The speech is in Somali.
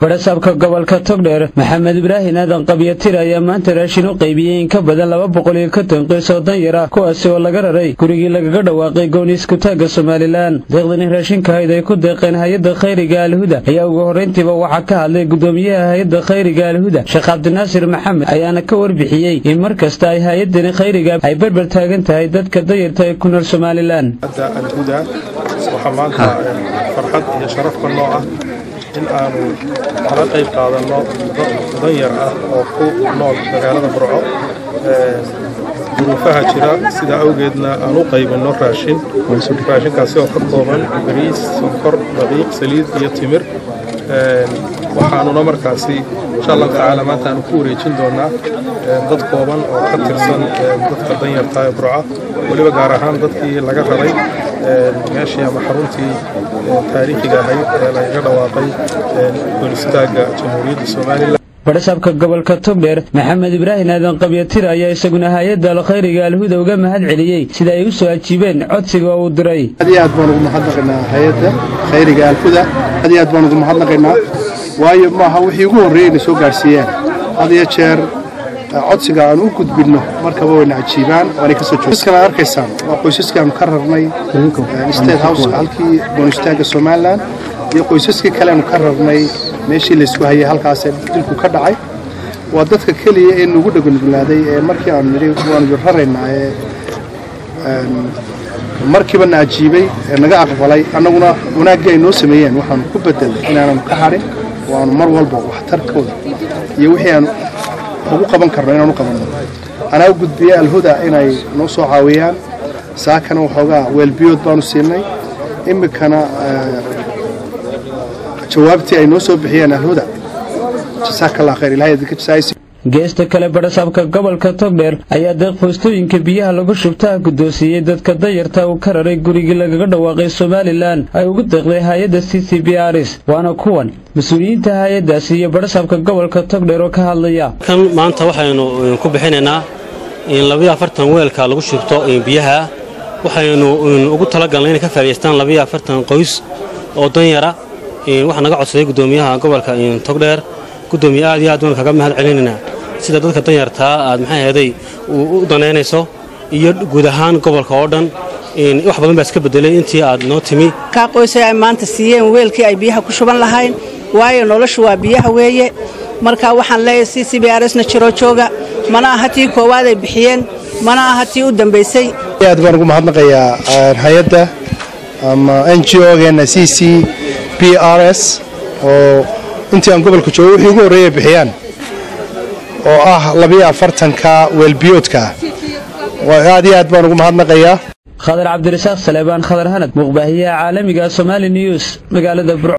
badhasaabka gobolka togdheer maxamed ibraahin aadan qabyatir ayaa maanta raashin u qaybiyey in ka badan laba boqol iyo konton qoys oo danyar ah kuwaasi oo laga raray gurigii lagaga dhawaaqay gooni iskutaagga somalilan deeqdani raashinkahayd ay ku deeqeen hay-adda khayriga alhuda ayaa ugu horrayntiiba waxaa ka hadlay gudoomiyaha hay-adda khayriga alhuda sheekh cabdinaasir maxamed ayaana ka warbixiyey in mar kasta ay hay-addani khayriga ay berber taagan tahay dadka danyarta ee ku nool somalilan alhuda waxaa maanta farxad iyo sharafka noo ah in aanu kala qayb qaadanno danyar ah oo ku nool magaalada burco duruufaha jira sidaa awgeedna aan u qaybinno raashin raashinkaasi oo ka kooban bariis sonkor daqiiq saliid iyo timir waxaanuna markaasi insha allahu tacaala maanta aanu ku wareejin doonaa dad kooban oo ka tirsan dadka danyarta ee burca weliba gaar ahaan dadkii laga raray meeshii ama xaruntii taariikhiga ahayd ee lagaga dhawaaqay goolistaagga jamhuuriyadda somalilan badhasaabka gobolka togdheer maxamed ibraahin aadan qabyatir ayaa isaguna hay-adda alkhayriga alhuda uga mahad celiyey sida ay u soo ajiibeen codsiga uu diray aad iyo aad baan ugu mahadnaqaynaa hay-adda khayriga alhuda aad iyo aad baan ugu mahadnaqaynaa waayo maaha wixii ugu horreeyey na soo gaadhsiiyeen had iyo jeer codsiga aan u gudbinno markaba wayna cajiibaan waanay kasoo joogsan aad arkaysaan waa qoysaskaanu ka rarnay state house halkii boonistaagga somalilan iyo qoysaskii kaleanu ka rarnay meeshii laysku hayay halkaasee dilku ka dhacay waa dadka keliya ee nugu dhagonuglaaday ee markii aanu nidhi waanu raraynaa ee markiiba na ajiibay ee naga aqbalay annaguna wanaaggii ay noo sameeyeen waxaanu ku bedelnay inaananu ka hadhin oo aanu mar walba waxtarkooda iyo wixii aan ugu qaban karno inaanu qabanno anaa u gudbiyey alhuda inay noo soo caawiyaan saakana waxoogaa weelbiyood baanu siinay iminkana jawaabtii ay noo soo bixiyeen alhuda jasaakallah khayr ilahay idinka jasaaysi geesta kale badhasaabka gobolka togdheer ayaa deeq foostooyinka biyaha lagu shubtaha guddoonsiiyey dadka danyarta uu ka raray gurigii lagaga dhawaaqay somalilan ay ugu deeqday hay-adda c c b rs waana kuwan mas-uuliyiinta hay-addaasi iyo badhasaabka gobolka togdheer oo ka hadlaya kan maanta waxaynu ku bixinaynaa in labayo afartan weelka lagu shubto biyaha waxaynu ugu talagalnay inay ka faa'idaystaan labayo afartan qoys oo danyara waxaa naga codsaday guddoomiyaha gobolka togdheer gudoomiye aad iyo aad waan kaga mahad celinaynaa sida dadka danyartaa aad maxay ahaday u danaynayso iyo guud ahaan gobolka oo dhan wax badan baa iska bedelay intii aad noo timi kaa qoysay ay maanta siiyeen weelkii ay biyaha ku shuban lahayn waayo noloshu waa biyaha weeye marka waxaan leeyahay c c b rsna jiroo jooga mana aha tii koowaad ay bixiyeen mana aha tii u dambaysay aad baan ugu mahadnaqayaa hay-adda ama n g o-geena c c b r s oo intii aan gobolka joogo wixii ugu horreeyay bixiyaan oo ah labiyo afartanka weelbiyoodka aad iyo aad baan ugu mahadnaqayaa khadar cabdirasaaq saleebaan khadar hanad muqbaahiyaha caalamiga somaali news magaalada burco